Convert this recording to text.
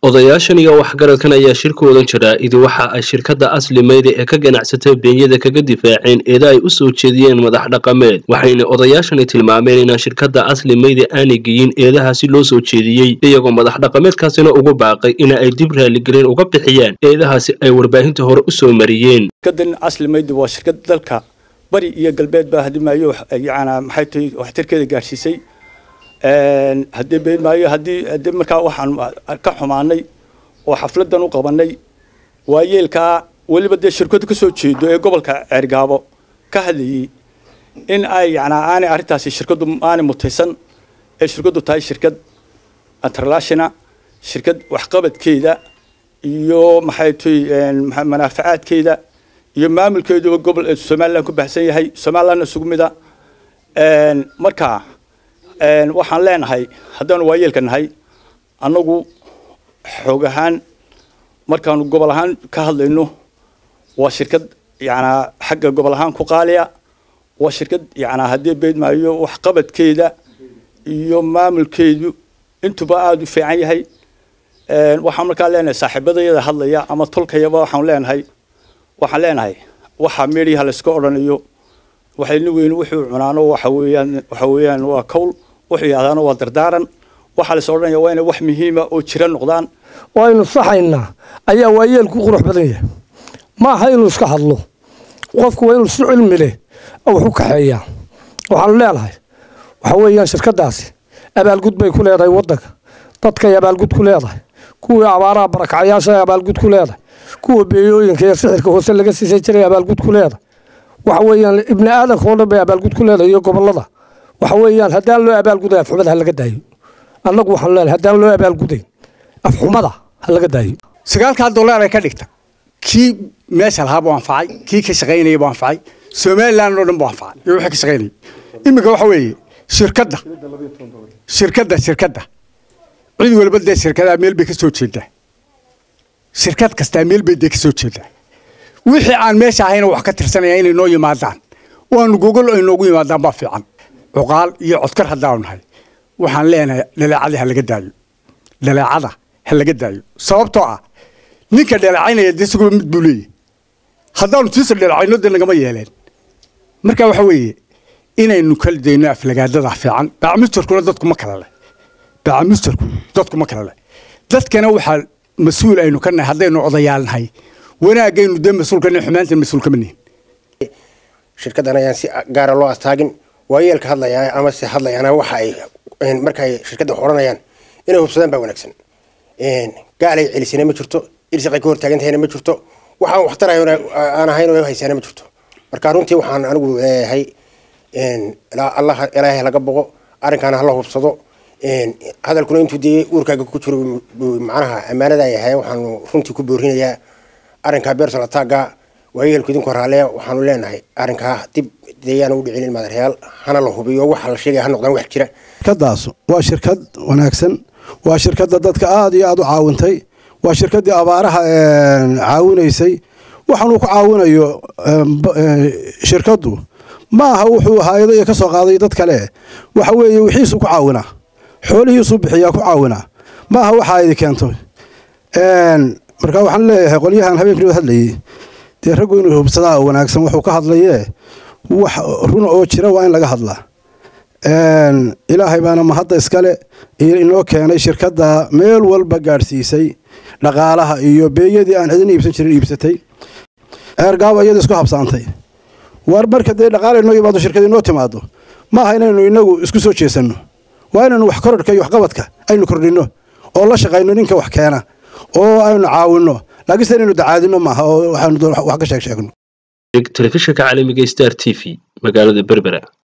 odayaashan iyo waxgaradkan ayaa shirkoodan jira idi waxa ay shirkadda asli mayde ee ka ganacsata beenyada kaga difaaceen eeda ay u soo jeediyeen madax dhaqameed waxayna odayaashani tilmaameen inaan shirkadda asli mayde aanay geyin eedahaasi loo soo jeediyey iyagoo madax dhaqameedkaasina ugu baaqay ina ay dib raaligelin uga bixiyaan eedahaasi ay warbaahinta hore u soo mariyeen shirkadan asli mayde waa shirkad dalka bari iyo galbeed baa hadimaayo yana maxay tahay waxtarkeeda gaadhsiisay haddii beedmaayo haddii haddii markaa waxaan ka xumaanay oo xafladan u qabanay waa yeelkaa weliba dee shirkadu ka soo jeedo ee gobolka ceergaabo ka hadlayey in ay yanaa aanay arrintaasi shirkadu aanay mutaysan ee shirkadu tahay shirkad international shirkad waxqabadkeeda iyo maxay tahay manaafacaadkeeda iyo maamulkeeduba gobol somaliland ku baxsan yahay somalilandna isugu mida markaa waxaan leenahay haddaanu waayeelka nahay annagu xoog ahaan markaanu gobol ahaan ka hadlayno waa shirkad yanaa xagga gobol ahaan ku qaaliya waa shirkad yanaa haddii beedmaayo waxqabadkeeda iyo maamulkeedu intuba aada u fiican yahay waxaan markaa leenahay saaxiibadayada hadlaya ama tolkayaba waxaan leenahay waxaan leenahay waxaa meedhiyaha layska odhanayo waxayna weyn wuxuu cunaano waxa weeyaan waxa weeyaan waa kowl wuxuu yahdaana waa dardaaran waxaa la odhanaya waa inay wax muhiima oo jira noqdaan waynu saxaynaa ayaa waayeelku qurux badan yahay ma aha inuu iska hadlo qofku waa inuu si cilmi leh wax u kaxeeyaa waxaanu leenahay waxa weeyaan shirkadaasi abaalgud bay ku leedahay waddanka dadkay abaalgud ku leedahay kuwii abaaraha barakacayaasha abaalgud ku leedahay kuwa beeyooyinka iyo sixirka hoose laga siisay jiray abaalgud ku leedahay waxa weeyaan ibni aadanka oo dhan bay abaalgud ku leedahay iyo gobolada waxa weeyaan haddaan loo abaalguday afxumada ha laga daayo annagu waxaanu leenahay haddaan loo abaalgudayn afxumada ha laga daayo sagaalkaa dollar ay ka dhigta kii meesha lahaa buu anfacay kii ka shaqaynaya buu anfacay somaliland oo dhan buu anfacay iyo wixii ka shaqaynayay iminka waxa weeye shirkadda shirkadda shirkadda cid walba dee shirkadaha meel bay ka soo jeedaa shirkad kastaa meel bay dee ka soo jeedaa wixii aan meesha ahayna wax ka tirsanaya inay noo yimaadaan waanu gogol ay noogu yimaadaan baa fiican cuqaal iyo codkar haddaanu nahay waxaan leenahay dhaleecada ha laga daayo dhaleecada ha laga daayo sababtoo ah ninka dhaleecaynaya dee isaguba mid buu leeyahy haddaanu tiisa dhaleecayno dee nagama yeeleen marka waxa weeye inaynu kala dayno aflagaadada fiican bacmistarkuna dadku ma kala leh bacmistarku dadku ma kala leh dadkana waxaa mas-uul aynu ka nahay haddaynu odayaal nahay wanaagaynu dee mas-uulka nin xumaantan mas-uul kama nihin shirkaddan ayaan si gaara loo astaagin waayeelka hadlaya ama se hadlayana waxa ay markaay shirkadda xoranayaan inay hubsadaan baa wanaagsan gaalay celisana ma jirto irsaqay ka hortaagantahayna ma jirto waxaan waxtarayo aan ahayn oo haysaana ma jirto marka runtii waxaan anigu leeyahay allah ilaahay laga boqo arrinkaana hala hubsado hadalkuna intuu dee uurkaaga ku jiro macnaha ammaanada yahay waxaanu runtii ku boorinayaa arrinkaa beerson ataaga waayeelku idinku horaaleya waxaanu leenahay arrinkaa dib deeyaan u dhicinin madaryaal hana la hubiyo waxa la sheegaya ha noqdaan wax jira shirkadaas waa shirkad wanaagsan waa shirkadda dadka aada iyo aada u caawintay waa shirkaddii abaaraha caawinaysay waxaanuu ku caawinayo shirkaddu ma aha wuxuu hay-ado iyo ka soo qaaday dad kale waxa weeye wixiisuu ku caawinaa xoolihiisuu bixiyaa ku caawinaa ma aha waxaa idi keento marka waxaan leeyahay qolyahan habeenkii hadlayay dee raggu inuu hubsadaa wanaagsan wuxuu ka hadlayee wax runa oo jira waa in laga hadlaa ilaahay baana mahadda iskale inoo keenay shirkadda meel walba gaadhsiisay dhaqaalaha iyo beeyadii aan cidina iibsan jirin iibsatay eergaabo iyada isku habsaantay war marka dee dhaqaala inoo yimaado shirkad inoo timaado ma aha inaynu inagu isku soo jeesanno waa inaynu wax korodhka iyo waxqabadka aynu kordhinno oo la shaqayno ninka wax keena oo aynu caawinno laakiinse inaynu dacaadino maaha oo waxaanu wax ka sheeg sheegno telefishinka caalamiga star t v magaalada berbera